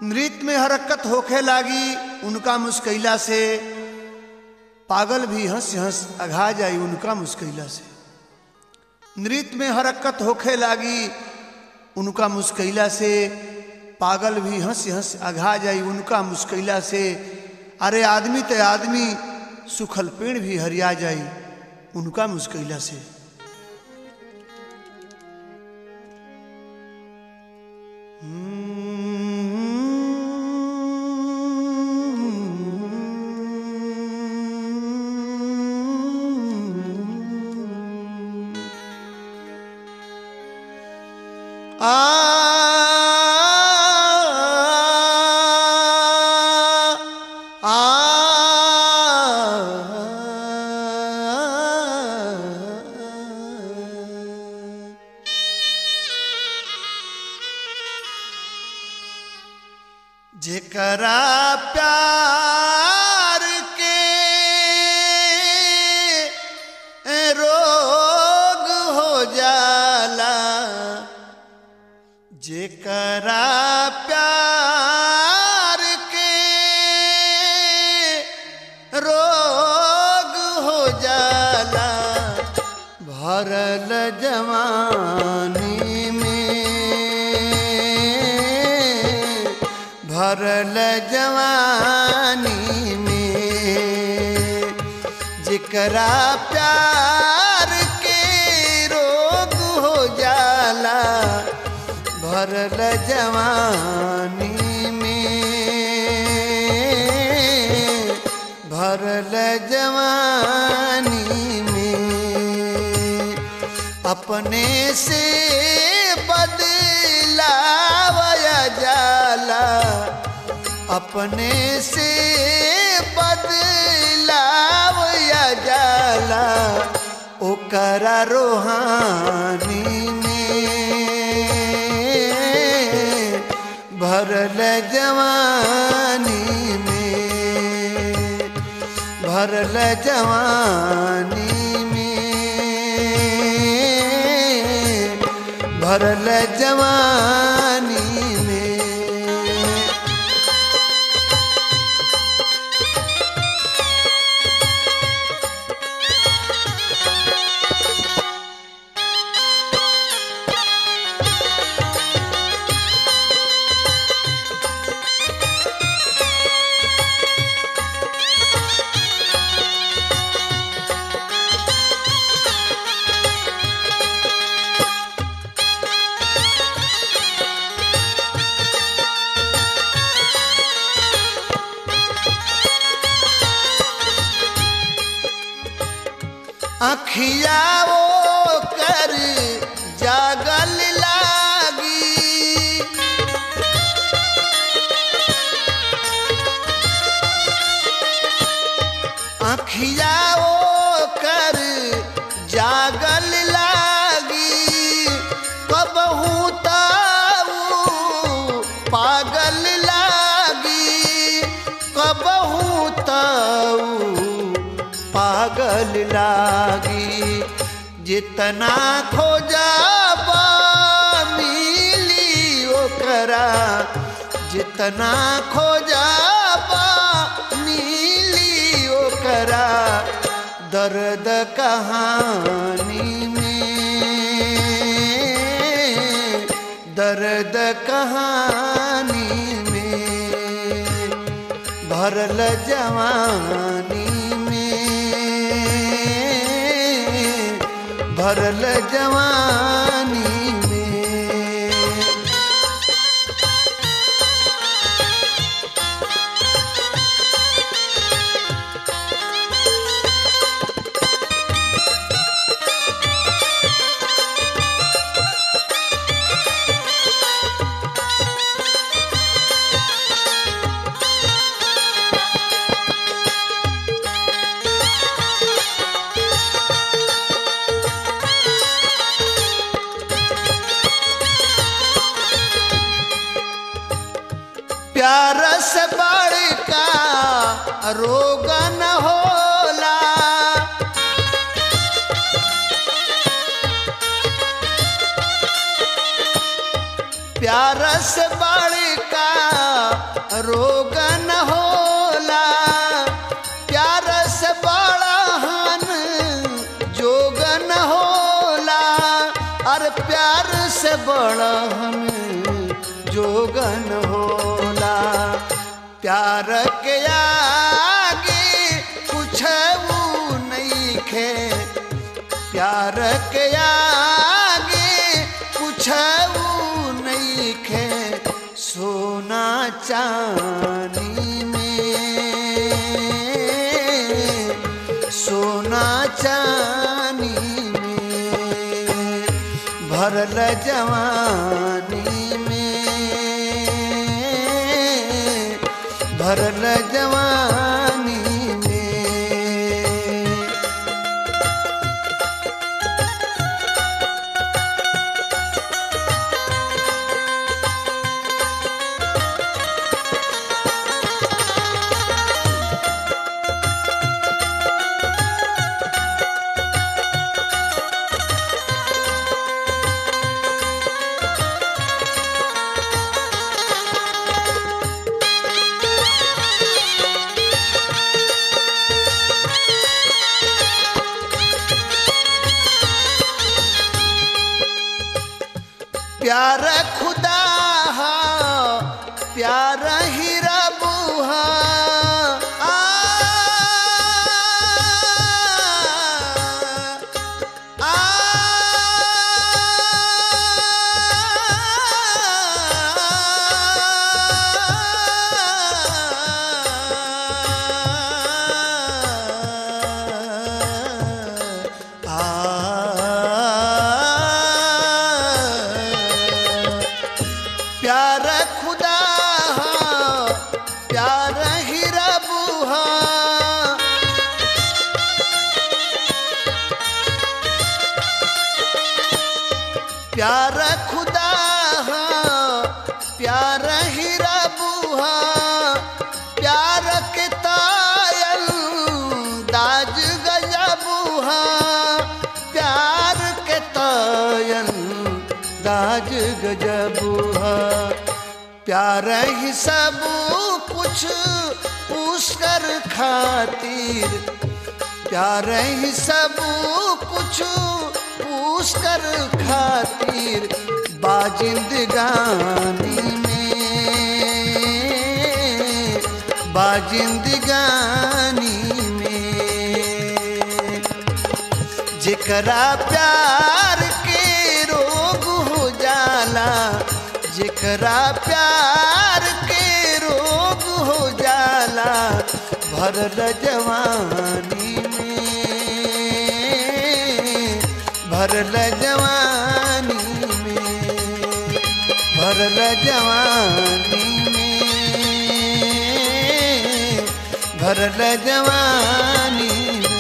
नृत्य में हरकत होखे लागी उनका मुस्कैला से पागल भी हंस हंस अघा जाई उनका मुस्कैला से नृत्य में हरकत होखे लागी उनका मुस्कैला से पागल भी हंस हंस अघा जाई उनका मुस्कैला से अरे आदमी ते आदमी सुखल पेड़ भी हरिया जाई उनका मुस्कैला से आ आ जेकरा प्यार के रोग हो जाला जेकरा प्यार के रोग हो जाला भरल जवानी में भरल जवानी में जेकरा प्यार के रोग हो जाला भरल जवानी में भरल जवानी में अपने से बदलावया जाला अपने से बदलावया जाला ओकरा रोहानी में भरल जवानी में भरल जवानी में भरल जवानी में अखिया वो कर जागल लागी अखिया वो कर जागल लागी कबहू ताऊ पागल लागी कबहू ताऊ पागल लागी जितना खोजाबा मिली ओकरा जितना खोजाबा मिली ओकरा दर्द कहानी में दर्द कहानी में भरल जवानी में भरल जवानी में प्यार से बड़का रोग न होला प्यार से बड़का रोग न होला प्यार से बड़ा हन जोग न होला अरे प्यार से बड़ा हन जोग न होला प्यार के आगे कुछ नहीं खे प्यार के आगे कुछ नहीं खे सोना चांदी में सोना चांदी में भरल जवानी में भरल जवानी में प्यार खुदा हा प्यार ही रब हा आ, आ, प्यार खुदा हा, प्यार ही रब हा प्यार खुदा हा, प्यार ही रब हा प्यार के तायल दाज गजब हा प्यार के तायल दाज गजब हा प्यार ही सब कुछ पुष्कर खातिर प्यार ही सब कुछ पुष्कर खातिर बाजिंदगानी में बाजिंदगानी में जेकरा प्यार के रोग हो जाला जेकरा प्यार के रोग हो जाला भरल जवानी में भरल जवानी में भरल जवानी में भरल जवानी में